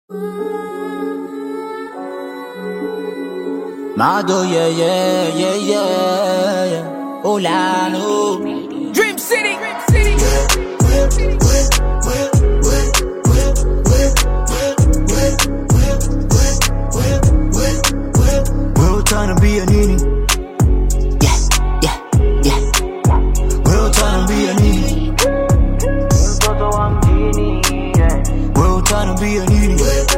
Mado, yeah, yeah, yeah, yeah, yeah. Olano. Dream City. Dream City. We're trying to be a nini. Yeah, yeah, yeah. We're trying to be a nini. mtoto wa mjini yeah. We're trying to be a nini.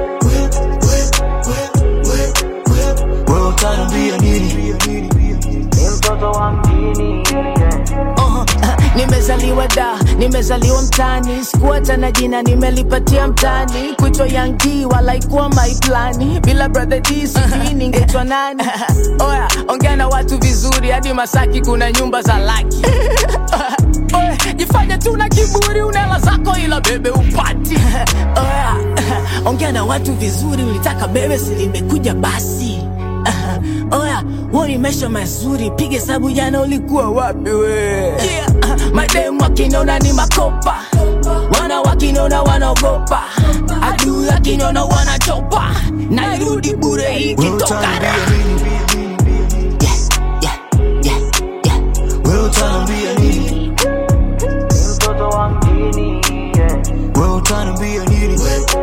We're trying to be a nini. Ni mtoto wa mjini yeah. Uh, nimezaliwa da nimezaliwa mtani sikuacha na jina nimelipatia mtani kuitwa yangi walaikuwa maiplani bila brother d sijui ningetwa nani oya ongea na watu vizuri hadi masaki kuna nyumba za laki Oya, jifanye tu na kiburi unela zako ila bebe upati oya ongea na watu vizuri ulitaka bebe silimekuja basi oya huo ni maisha mazuri piga hesabu jana ulikuwa wapi we yeah. mademu wakinona ni makopa wana wakinona wanaogopa adui wakinona wanachopa nairudi bure We're trying ikitokara to be a nini. Yeah, yeah, yeah, yeah. We're trying to be a nini. Ni mtoto wa mjini yeah. We're trying to be a nini.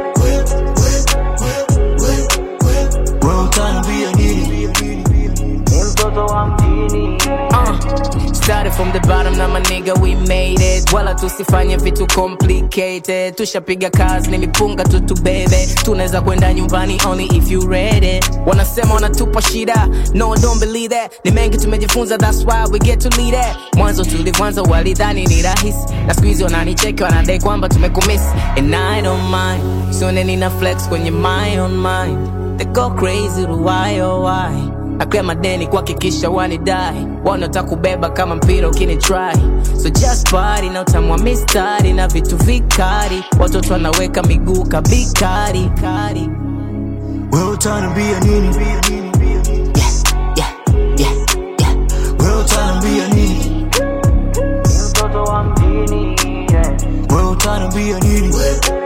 We're trying to be a nini. Ni mtoto wa mjini yeah. Uh, started from the bottom na maniga we made it wala tusifanye vitu complicated tushapiga kazi nilipunga tu tubebe tunaweza kwenda nyumbani only if you ready wanasema wanatupa shida no don't believe that ni mengi tumejifunza that's why we get to lead it mwanzo tulivyoanza walidhani ni rahisi na siku hizi wananicheki wanadai kwamba tumekumiss and i don't mind sione nina flex kwenye my own mind they go crazy why oh why akrea madeni kuhakikisha wanidai wanataka kubeba kama mpira ukini try so just party na utamwa mistari na vitu vikari watoto wanaweka miguu kabikari kari We're trying to be a nini. Yeah, yeah, yeah, yeah. We're trying to be a nini. Ni mtoto wa mjini yeah. We're trying to be a nini.